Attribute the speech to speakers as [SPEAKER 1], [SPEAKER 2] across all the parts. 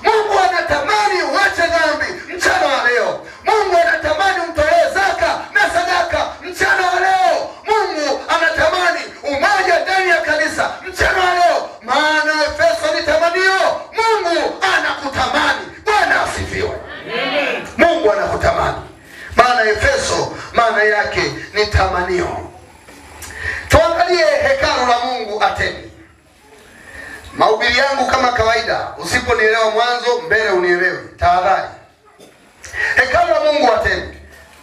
[SPEAKER 1] Mungu anatamani uache dhambi mchana wa leo. Mungu anatamani umtolee zaka na sadaka mchana wa leo. Mungu anatamani umoja ndani ya kanisa mchana wa leo, maana Efeso ni tamanio. Mungu anakutamani. Bwana asifiwe. Mungu anakutamani, maana Efeso maana yake ni tamanio. Tuangalie hekalu la Mungu Atemi. Mahubiri yangu kama kawaida, usiponielewa mwanzo, mbele unielewe, tahadhari. Hekalu la Mungu Atemi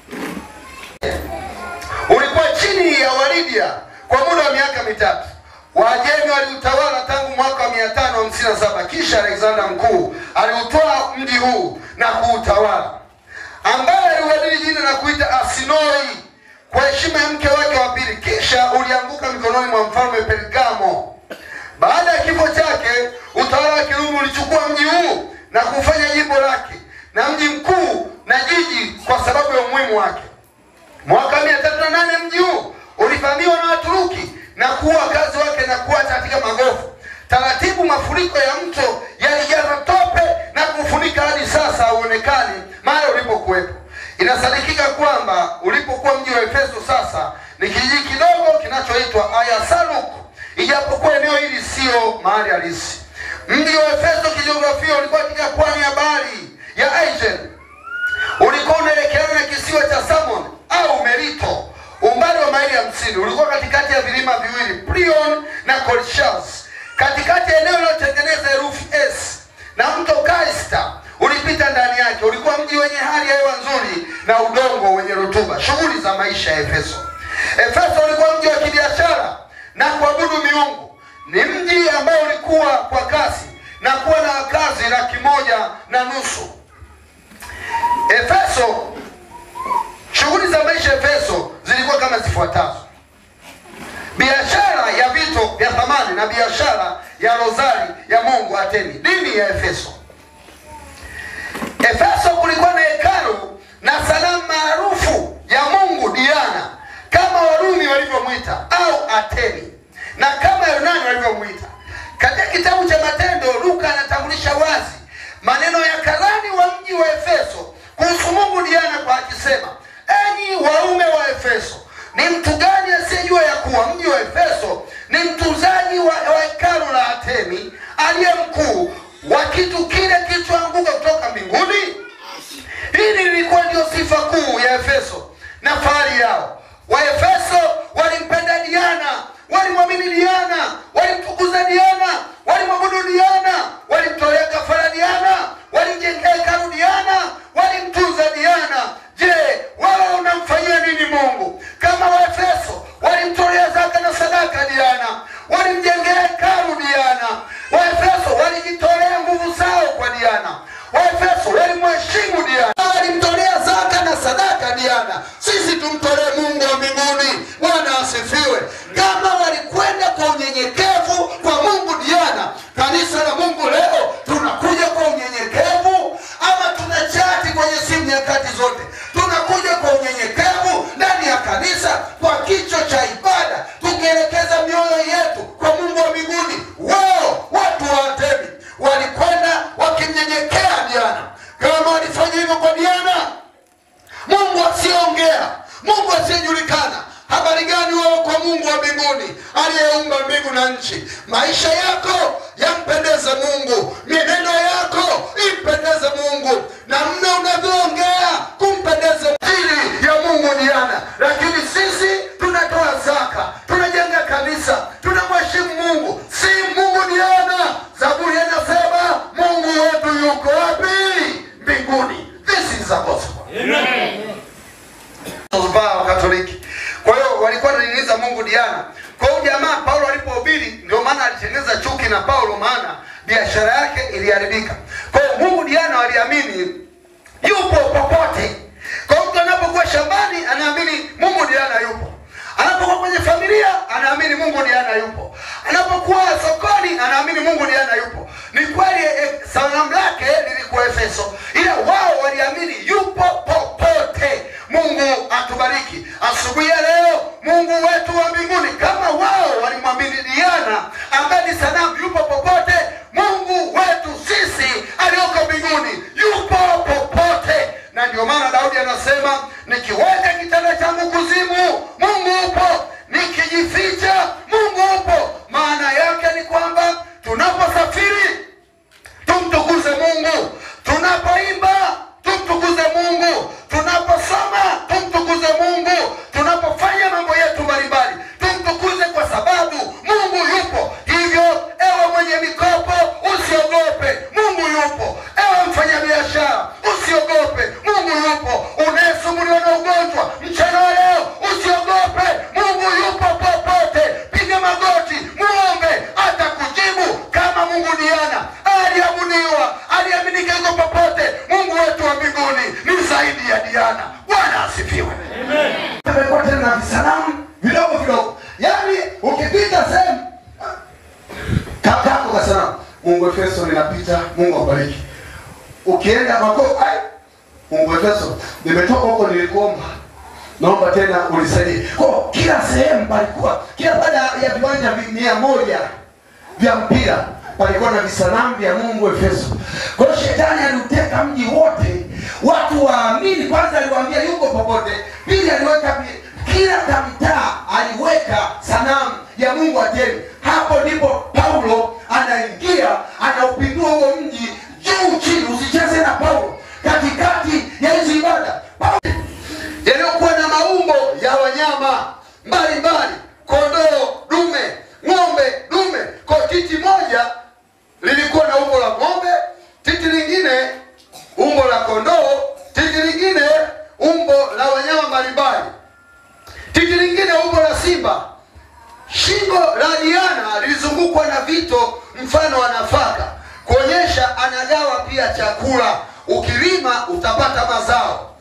[SPEAKER 1] ulikuwa chini ya Walidia kwa muda wa miaka mitatu. Waajemi waliutawala tangu mwaka wa 557 kisha Alexander Mkuu aliutwaa mji huu na kuutawala, ambaye aliubadili jina na kuita Asinoi kwa heshima ya mke wake wa pili, kisha ulianguka mikononi mwa mfalme Pergamo. Baada ya kifo chake, utawala wa Kirumi ulichukua mji huu na kufanya jimbo lake na mji mkuu na jiji kwa sababu ya umuhimu wake. Mwaka mia tatu na nane mji huu ulivamiwa na Waturuki na kuua wakazi wake na kuacha katika magofu. Taratibu mafuriko ya mto yalijaza tope na kufunika hadi sasa hauonekani mahali ulipokuwepo. Inasadikika kwamba ulipokuwa mji wa Efeso sasa ni kijiji kidogo kinachoitwa Ayasaluk, ijapokuwa eneo hili sio mahali halisi. Mji wa Efeso kijiografia ulikuwa katika pwani ya bahari ya Aegean ulikuwa unaelekeana na kisiwa cha Samon au Merito, umbali wa maili hamsini. Ulikuwa katikati ya vilima viwili Prion na Kolchas, katikati ya eneo linalotengeneza herufi S, na mto Kaista ulipita ndani yake. Ulikuwa mji wenye hali ya hewa nzuri na udongo wenye rutuba. Shughuli za maisha ya Efeso. Efeso ulikuwa mji wa kibiashara na kuabudu miungu. Ni mji ambao ulikuwa kwa kasi na kuwa na wakazi laki moja na nusu. Efeso, shughuli za maisha Efeso zilikuwa kama zifuatazo: biashara ya vito vya thamani na biashara ya rozari ya Mungu Atemi. Dini ya Efeso. Efeso kulikuwa na hekalu na sanamu maarufu ya Mungu Diana, kama Warumi walivyomwita au Atemi, na kama Yunani walivyomwita. Katika kitabu cha Matendo, Luka anatambulisha wazi maneno ya karani wa mji wa Efeso kuhusu Mungu Diana kwa akisema, enyi waume wa Efeso, ni mtu gani asiyejua ya kuwa mji wa Efeso ni mtunzaji wa wa hekalu la Atemi aliye mkuu wa kitu kile kilichoanguka kutoka mbinguni? Hili lilikuwa ndio sifa kuu ya Efeso na fahari yao. Waefeso walimpenda Diana, walimwamini Diana, walimtukuza Diana, walimwabudu Diana, walimtolea kafara Diana, walimjengea hekalu Diana, walimtunza Diana. Je, wewe unamfanyia nini Mungu? Kama Waefeso walimtolea zaka na sadaka Diana, walimjengea hekalu Diana. Waefeso walijitolea nguvu zao kwa Diana. Waefeso walimheshimu Diana, walimtolea zaka na sadaka Diana. Sisi tumtolee Mungu wa mbinguni. Bwana asifiwe. Kama walikwenda kwa unyenyekevu kwa Mungu Diana, kanisa la Mungu leo tunakuja kwa unyenyekevu ama tunachati kwenye simu nyakati zote? Tunakuja kwa unyenyekevu ndani ya kanisa kwa kicho cha ibada, tukielekeza mioyo yetu kwa Mungu wa mbinguni. Wao watu wa Atemi walikwenda wakimnyenyekea Diana. Kama walifanya hivyo kwa Diana, Mungu asiyeongea, Mungu asiyejulikana, habari gani wewe kwa Mungu wa mbinguni aliyeumba mbingu na nchi? Maisha yako yampendeze Mungu, mienendo yako impendeze Mungu, namna unavyoongea kumpendeze ajili ya Mungu Diana. Lakini sisi tunatoa zaka, tunajenga kanisa, tunamheshimu Mungu, si Mungu Diana. Zaburi inasema Mungu wetu yuko wapi? Mbinguni. This is the gospel wa Katoliki. Kwa hiyo walikuwa wananing'iniza Mungu Diana. Kwa hiyo jamaa Paulo alipohubiri, ndio maana alitengeneza chuki na Paulo, maana biashara yake iliharibika. Kwa hiyo Mungu Diana waliamini yupo popote. Kwa hiyo mtu anapokuwa shambani anaamini Mungu Diana yupo, anapokuwa kwenye familia anaamini Mungu Diana yupo, anapokuwa sokoni anaamini Mungu Diana yupo. Ni kweli eh, sanamu lake lilikuwa Efeso, ila wao waliamini yupo popote. Mungu atubariki asubuhi ya leo. Mungu wetu wa mbinguni, kama wao walimwamini Diana ambaye ni sanamu, yupo popote. Mungu wetu sisi aliyoko anasema nikiweka kitanda changu kuzimu mungu upo nikijificha mungu upo maana yake ni kwamba tunaposafiri tumtukuze mungu tunapoimba tumtukuze mungu tunaposoma tumtukuze mungu tunapofanya mambo yetu mbalimbali tumtukuze kwa sababu mungu yupo hivyo ewe mwenye mikopo usiogope mungu yupo ewe mfanyabiashara usiogope mungu yupo unayesumbuliwa na ugonjwa mchana wa leo usiogope mungu yupo popote piga magoti muombe atakujibu kama mungu diana aliabudiwa aliaminika yuko popote mungu wetu wa mbinguni ni zaidi ya diana bwana asifiwe amekuwa tena na visanamu vidogo vidogo yaani ukipita sehemu kakako kasanamu mungu efeso ninapita mungu abariki ukienda mako ai mungu efeso nimetoka huko nilikuomba naomba tena unisaidie kwa kila sehemu palikuwa kila baada ya viwanja vi- mia moja vya mpira palikuwa na visanamu vya mungu efeso kwa hiyo shetani aliuteka mji wote watu waamini kwanza aliwaambia yuko popote pili aliweka vi- kila kamtaa aliweka sanamu ya mungu atemi hapo ndipo paulo anaingia anaupindua huo mji juu chini usicheze na paulo katikati ya hizi ibada Paulo yaliyokuwa na maumbo ya wanyama mbalimbali kondoo dume ng'ombe dume kwa titi moja lilikuwa na umbo la ng'ombe titi lingine umbo la kondoo titi lingine umbo la wanyama mbalimbali titi lingine umbo la simba shingo la diana lilizungukwa na vito mfano wa nafaka kuonyesha anagawa pia chakula ukilima utapata mazao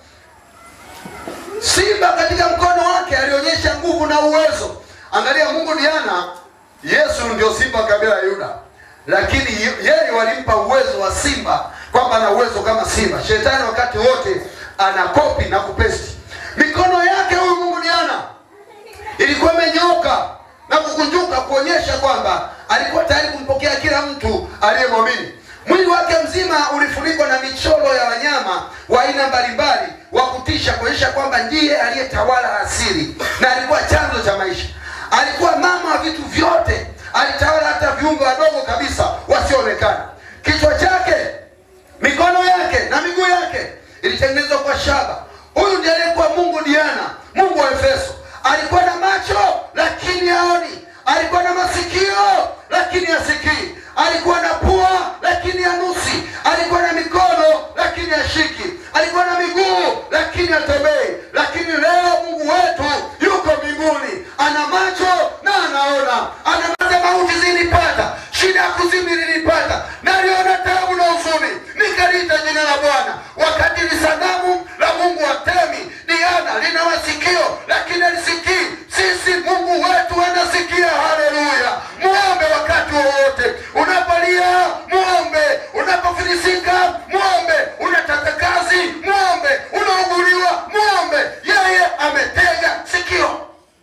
[SPEAKER 1] simba katika mkono wake alionyesha nguvu na uwezo angalia mungu diana yesu ndio simba kabila ya yuda lakini ye- yeye walimpa uwezo wa simba kwamba ana uwezo kama simba shetani wakati wote ana kopi na kupesti mikono yake huyu mungu diana ilikuwa imenyooka na kukunjuka kuonyesha kwamba alikuwa tayari kumpokea kila mtu aliyemwamini mwili wake mzima ulifunikwa na michoro ya wanyama wa aina mbalimbali wa kutisha kuonyesha kwamba ndiye aliyetawala asili na alikuwa chanzo cha maisha alikuwa mama wa vitu vyote alitawala hata viumbe wadogo kabisa wasioonekana kichwa chake mikono yake na miguu yake ilitengenezwa kwa shaba huyu ndiye aliyekuwa mungu diana mungu wa efeso alikuwa na macho lakini haoni alikuwa na masikio lakini hasikii alikuwa na pua lakini hanusi alikuwa na mikono lakini hashiki alikuwa na miguu lakini hatembei lakini leo mungu wetu yuko mbinguni ana macho na anaona anamaza mauti zilipata shida ya kuzimu ilinipata naliona taabu na huzuni nikaliita jina la bwana wakati ni sanamu la mungu wa temi diana lina masikio lakini alisikii sisi mungu wetu anasikia haleluya muombe wakati wowote unapolia muombe unapofilisika muombe unataka kazi muombe unauguliwa muombe yeye ametega sikio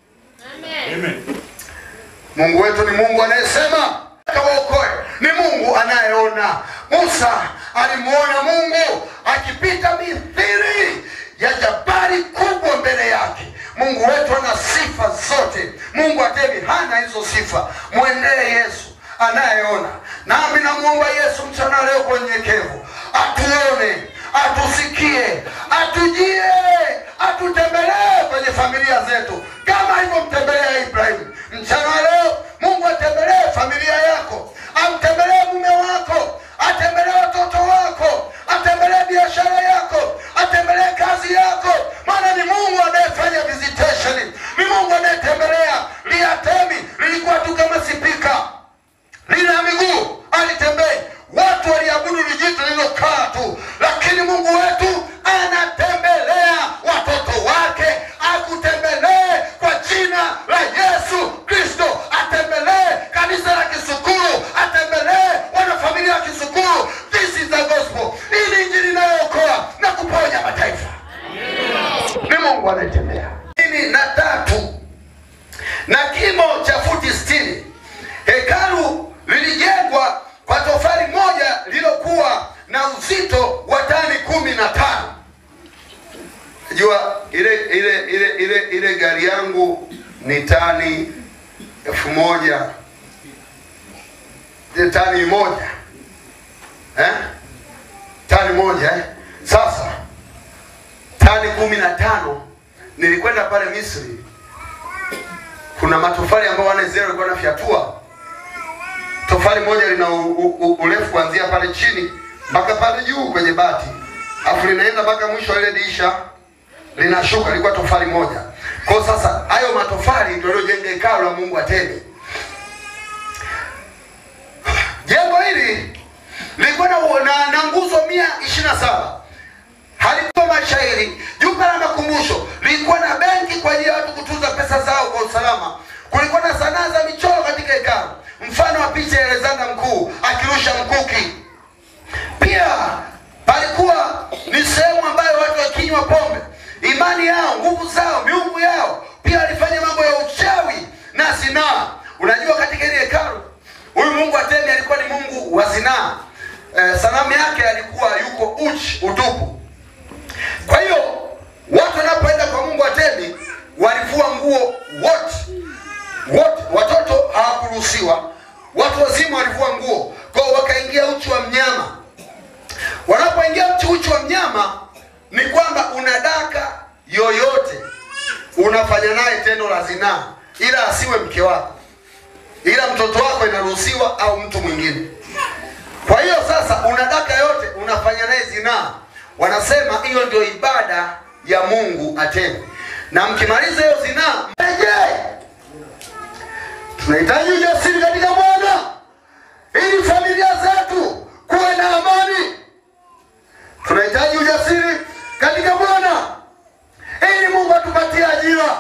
[SPEAKER 1] mungu wetu ni mungu anayesema kawaokoe ni mungu anayeona musa alimuona mungu akipita mithiri ya jabari kubwa mbele yake mungu wetu ana sifa zote mungu atemi hana hizo sifa mwendee yesu anayeona nami namwomba yesu mchana leo kwa unyenyekevu atuone atusikie atujie atutembelee kwenye familia zetu kama alivyomtembelea ibrahimu mchana leo mungu atembelee familia yako amtembelee mume wako atembelee watoto wako atembelee biashara yako atembelee kazi yako maana ni mungu anayefanya visitation ni mungu anayetembelea liatemi lilikuwa tu kama sipika lina miguu alitembei watu waliabudu lijito lililokaa tu lakini mungu wetu anatembelea watoto wake akutembelee kwa jina la yesu kristo atembelee kanisa la kisukuru atembelee wanafamilia wa kisukuru this is the gospel hii ni injili inayookoa na kuponya mataifa ni mungu anayetembea ini na tatu na kimo cha futi sitini hekalu lilijengwa kwa tofali moja lililokuwa na uzito wa tani kumi na tano jua ile ile ile ile ile gari yangu ni tani elfu moja ile tani moja eh? tani moja eh? Sasa tani kumi na tano nilikwenda pale Misri, kuna matofali ambayo wane zero ilikuwa nafyatua. Tofali moja lina u- u- u- urefu kuanzia pale chini mpaka pale juu kwenye bati, afu linaenda mpaka mwisho wa ile dirisha linashuka, lilikuwa tofali moja. Kwa hiyo sasa hayo matofali ndio yaliyojenga hekalu la Mungu Atemi. Jengo hili lilikuwa na, na, na nguzo mia ishirini na saba halikuwa mashairi. Jumba la makumbusho lilikuwa na benki kwa ajili ya watu kutunza pesa zao kwa usalama. Kulikuwa na sanaa za michoro katika hekalu, mfano wa picha ya Alexander mkuu akirusha mkuki. Pia palikuwa ni sehemu ambayo watu wakinywa pombe, imani yao, nguvu zao, miungu yao, pia walifanya mambo ya uchawi na zinaa. Unajua, katika ile hekalu huyu Mungu Atemi alikuwa ni Mungu wa zinaa. Eh, sanamu yake alikuwa yuko uchi, utupu. Kwa hiyo watu wanapoenda kwa Mungu Atemi walivua nguo wote wote, watoto hawakuruhusiwa, watu wazima walivua nguo, kwa hiyo wakaingia uchi wa mnyama. Wanapoingia uchi uchi wa mnyama, ni kwamba unadaka yoyote, unafanya naye tendo la zinaa, ila asiwe mke wako, ila mtoto wako inaruhusiwa au mtu mwingine. Kwa hiyo sasa unadaka yote unafanya naye zinaa, wanasema hiyo ndio ibada ya Mungu Atemi, na mkimaliza hiyo zinaa mrejee. Tunahitaji ujasiri katika Bwana ili familia zetu kuwe na amani. Tunahitaji ujasiri katika Bwana ili Mungu atupatie ajira.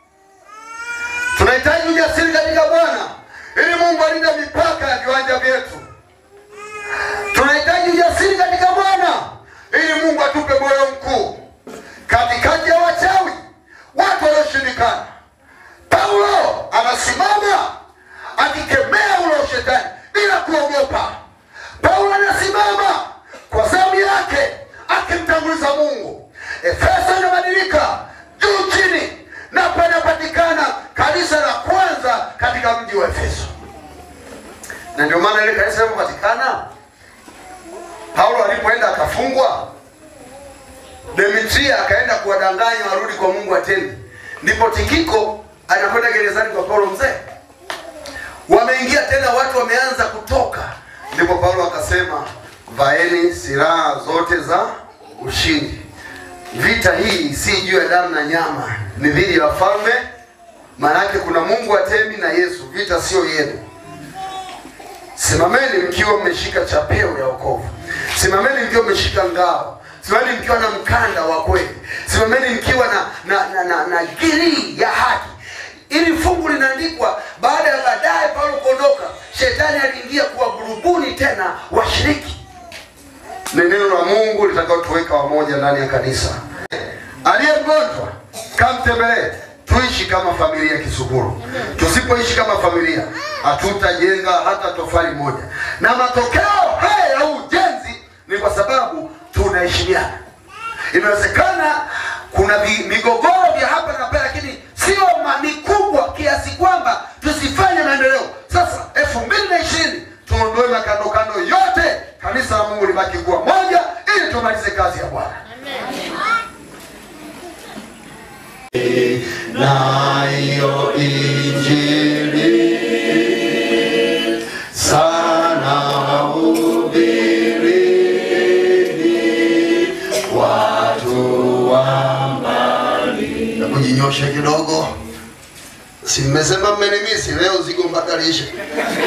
[SPEAKER 1] Tunahitaji ujasiri katika Bwana ili Mungu alinde mipaka ya viwanja vyetu. Tunahitaji ujasiri katika Bwana ili Mungu atupe moyo mkuu katikati ya wachawi, watu walioshindikana. Paulo anasimama akikemea ule ushetani bila kuogopa. Paulo anasimama kwa zamu yake akimtanguliza Mungu. Efeso inabadilika juu chini, na panapatikana kanisa la kwanza katika mji wa Efeso, na ndio maana ile kanisa lilipopatikana Paulo alipoenda akafungwa, Demetria akaenda kuwadanganya warudi kwa Mungu Atemi, ndipo Tikiko anakwenda gerezani kwa Paulo mzee. Wameingia tena, watu wameanza kutoka, ndipo Paulo akasema, vaeni silaha zote za ushindi. Vita hii si juu ya damu na nyama, ni dhidi ya wafalme. Maanake kuna Mungu Atemi na Yesu, vita sio yenu. Simameni mkiwa mmeshika chapeo ya wokovu. Simameni mkiwa mmeshika ngao. Simameni mkiwa na mkanda wa kweli. Simameni mkiwa na na, na, na, na girii ya haki. Ili fungu linaandikwa baada ya baadaye Paulo kuondoka, shetani aliingia kuwagurubuni tena washiriki. Ni neno la Mungu litakaotuweka wamoja ndani ya kanisa. Aliye mgonjwa kamtembelee, tuishi kama familia Kisuguru. Tusipoishi kama familia, hatutajenga hata tofali moja, na matokeo haya ya ujenzi ni kwa sababu tunaheshimiana. Inawezekana kuna vi- migogoro vya hapa na pale, lakini sio ma- mikubwa kiasi kwamba tusifanye maendeleo. Sasa elfu mbili na ishirini tuondoe makando kando yote, kanisa la Mungu libaki kuwa moja, ili tumalize kazi ya Bwana. nayo injili sana hubirini watu wa mbali. Na kujinyosha kidogo, si mmesema mmenimisi leo, zigo mpaka lishe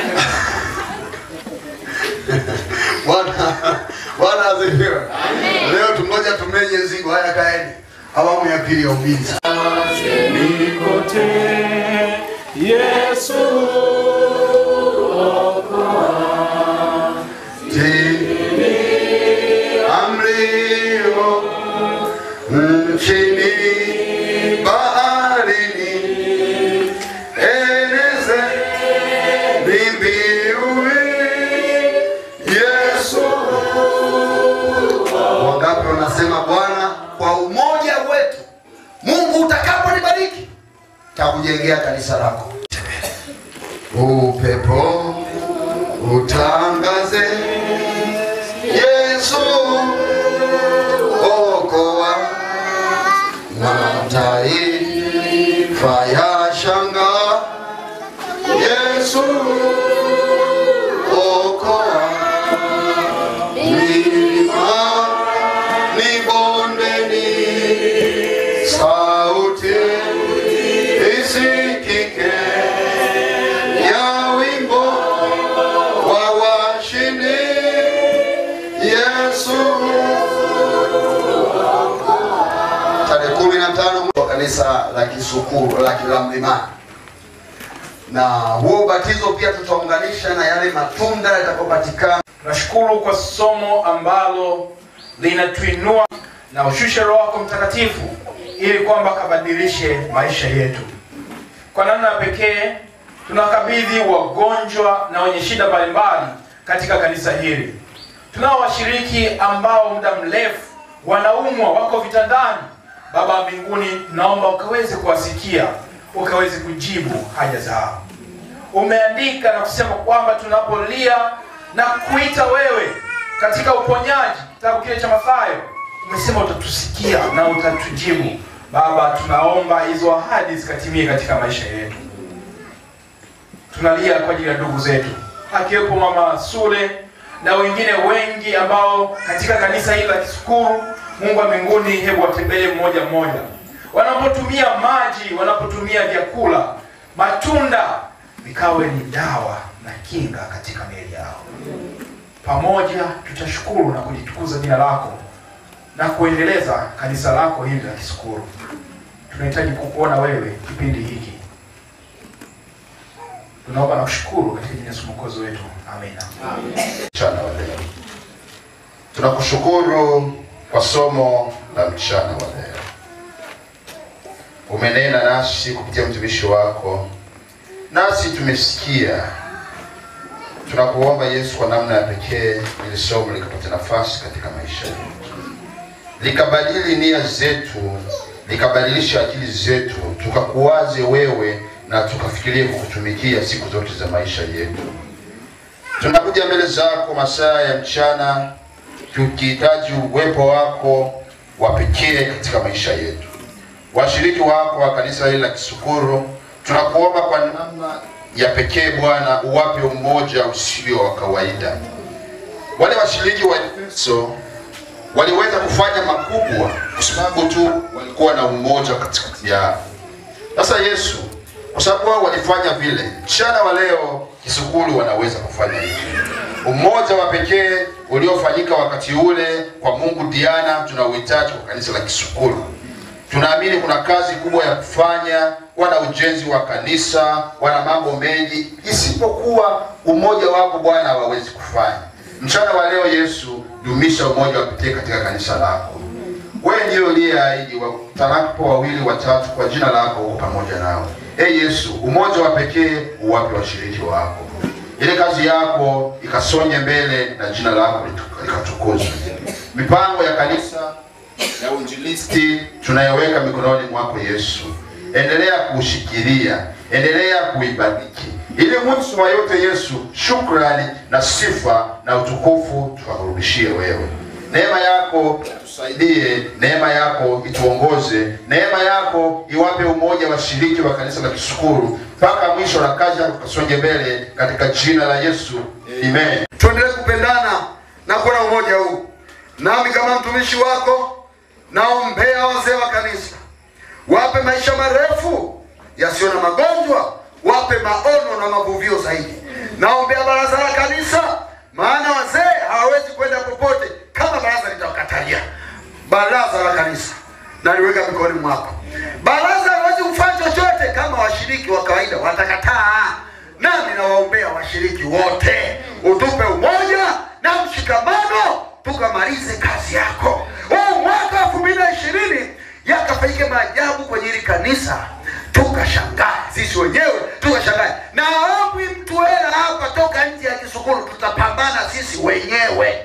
[SPEAKER 1] Bwana Bwana asifiwe. Leo tungoja tumenye zigo. Haya, kaeni awamu ya pili ya ulinzi.
[SPEAKER 2] Nikote Yesu
[SPEAKER 1] amrio nchini baharini eneze nimbiui Yesu. Wangapi wanasema Bwana, kwa umoja wetu takujengea kanisa lako. Upepo utangaze Yesu okoa, mataifa ya shanga Yesu okoa, milima ni bondeni, sauti isikike ya wimbo wa washindi Yesu. Tarehe kumi na tano wa kanisa la Kisukuru la la Mlimani, na huo ubatizo pia tutaunganisha na yale matunda yatakayopatikana
[SPEAKER 2] Tunashukuru kwa somo ambalo linatuinua na ushushe Roho wako Mtakatifu ili kwamba kabadilishe maisha yetu. Kwa namna ya pekee tunakabidhi wagonjwa na wenye shida mbalimbali katika kanisa hili. Tunao washiriki ambao muda mrefu wanaumwa, wako vitandani. Baba wa mbinguni, naomba ukaweze kuwasikia, ukaweze kujibu haja zao. Umeandika na kusema kwamba tunapolia na kuita wewe katika uponyaji, kitabu kile cha Mathayo, umesema utatusikia na utatujibu. Baba, tunaomba hizo ahadi zikatimie katika maisha yetu. Tunalia kwa ajili ya ndugu zetu, akiwepo mama Sule na wengine wengi ambao katika kanisa hili la Kisukuru. Mungu wa mbinguni, hebu watembelee mmoja mmoja, wanapotumia maji, wanapotumia vyakula, matunda vikawe ni dawa na kinga katika miili yao. Pamoja tutashukuru na kulitukuza jina lako na kuendeleza kanisa lako hili la Kisukuru. Tunahitaji kukuona wewe kipindi hiki. Tunaomba na kushukuru katika jina la Yesu Mwokozi wetu, amina.
[SPEAKER 1] mchana wa leo. Tunakushukuru kwa somo la mchana wa leo. Umenena nasi kupitia mtumishi wako, nasi tumesikia. Tunakuomba Yesu, kwa namna ya pekee, ili somo likapata nafasi katika maisha yetu, likabadili nia zetu, likabadilisha akili zetu, tukakuwaze wewe na tukafikirie kukutumikia siku zote za maisha yetu. Tunakuja mbele zako masaa ya mchana tukihitaji uwepo wako wa pekee katika maisha yetu. Washiriki wako wa kanisa hili la Kisukuru, tunakuomba kwa namna ya pekee Bwana, uwape umoja usio wa kawaida. Wale washiriki wa Efeso waliweza kufanya makubwa kwa sababu tu walikuwa na umoja katikati yao. Sasa Yesu, kwa sababu wao walifanya vile, mchana wa leo Kisukuru wanaweza kufanya hivyo. Umoja wa pekee uliofanyika wakati ule kwa Mungu Diana tunauhitaji kwa kanisa la Kisukuru. Tunaamini kuna kazi kubwa ya kufanya, wana ujenzi wa kanisa, wana mambo mengi, isipokuwa umoja wako Bwana hawawezi kufanya. Mchana wa leo Yesu, dumisha umoja wa pekee katika kanisa lako. Wewe ndiye uliyeahidi watakapo wawili watatu kwa jina lako uko pamoja nao. Ee Yesu, umoja wa pekee uwape washiriki wako, ile kazi yako ikasonye mbele na jina lako litu- likatukuzwe. Mipango ya kanisa ya uinjilisti tunayoweka mikononi mwako Yesu, endelea kuushikilia, endelea kuibariki, ili mwisho wa yote Yesu, shukrani na sifa na utukufu tuwakurudishie wewe. Neema yako tusaidie, neema yako ituongoze, neema yako iwape umoja washiriki wa kanisa la Kisukuru mpaka mwisho na kazi yako kasonge mbele, katika jina la Yesu, amen. Tuendelee kupendana na kuwa na umoja huu. Nami kama mtumishi wako naombea wazee wa kanisa, wape maisha marefu yasiyo na magonjwa, wape maono na mavuvio zaidi. Naombea baraza la kanisa, maana wazee hawawezi kwenda popote kama baraza litawakatalia. Baraza la kanisa naliweka mikononi mwako. Baraza hawezi kufanya chochote kama washiriki wa kawaida watakataa. Nami nawaombea washiriki wote, utupe umoja na mshikamano, tukamalize kazi yako huu mwaka elfu mbili na ishirini yakafanyike maajabu kwenye hili kanisa, tukashangaa sisi wenyewe tukashangaa. Na aombi mtu hela hapa toka nje ya Kisukuru, tutapambana sisi wenyewe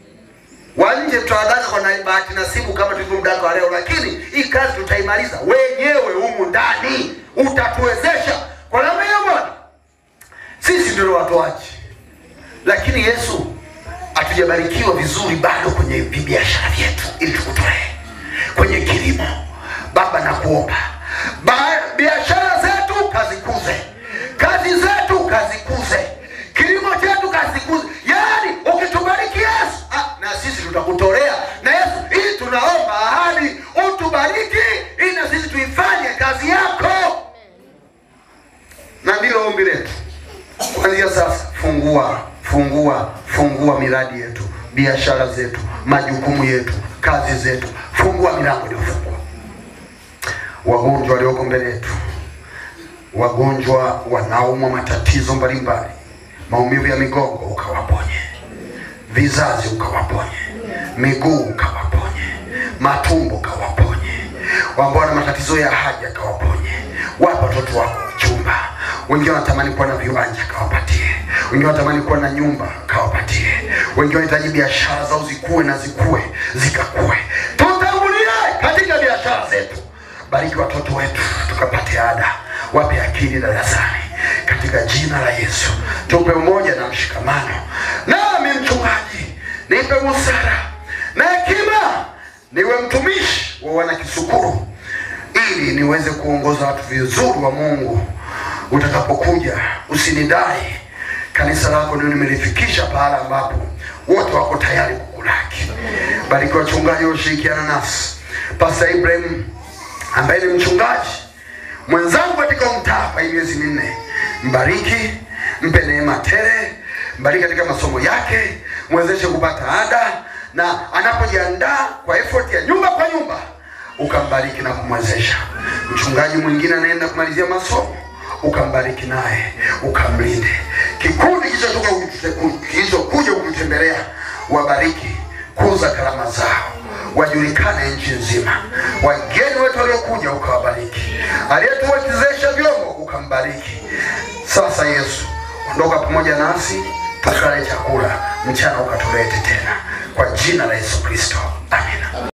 [SPEAKER 1] wa nje tutawadaka kwa na bahati nasibu kama tulivyomdaka wa leo, lakini hii kazi tutaimaliza wenyewe humu ndani. utatuwezesha kwa namna hiyo Bwana. Sisi ndio watoaji, lakini Yesu hatujabarikiwa vizuri bado kwenye biashara vyetu, ili tukutolee kwenye kilimo. Baba, nakuomba Ba- biashara zetu kazikuze, kazi zetu kazikuze, kilimo chetu kazikuze. Yaani ukitubariki Yesu, ah, na sisi tutakutolea na Yesu, ili tunaomba ahadi utubariki, ili na sisi tuifanye kazi yako, na ndilo ombi letu kuanzia sasa. Fungua, fungua, fungua miradi yetu, biashara zetu, majukumu yetu, kazi zetu, fungua milango iliyofungwa wagonjwa walioko mbele yetu, wagonjwa wanaumwa matatizo mbalimbali, maumivu ya migongo ukawaponye, vizazi ukawaponye, miguu ukawaponye, matumbo ukawaponye, ambao wana matatizo ya haja kawaponye, wapa watoto wako chumba, wengine wanatamani kuwa na viwanja kawapatie, wengine wanatamani kuwa na nyumba kawapatie, wengine wanahitaji biashara zao zikue na zikue zikakue. Tutangulie katika biashara zetu bariki watoto wetu tukapate ada, wape akili darasani katika jina la Yesu. Tupe umoja na mshikamano. Nami mchungaji, nipe busara na hekima, niwe mtumishi wa wanakisukuru, ili niweze kuongoza watu vizuri wa Mungu. Utakapokuja usinidai, kanisa lako ndio nimelifikisha pahala ambapo wote wako tayari kukulaki. Bariki wachungaji washirikiana nasi, Pastor Ibrahim ambaye ni mchungaji mwenzangu katika mtaa hapa hii miezi minne, mbariki, mpe neema tele, mbariki katika masomo yake, mwezeshe kupata ada, na anapojiandaa kwa effort ya nyumba kwa nyumba, ukambariki na kumwezesha. Mchungaji mwingine anaenda kumalizia masomo, ukambariki naye, ukamlinde. Kikundi kilichotoka kilichokuja kukutembelea, wabariki, kuza karama zao wajulikane nchi nzima. Wageni wetu waliokuja ukawabariki, aliyetuwezesha vyombo ukambariki. Sasa Yesu, ondoka pamoja nasi, tukale chakula mchana, ukatulete tena kwa jina la Yesu Kristo.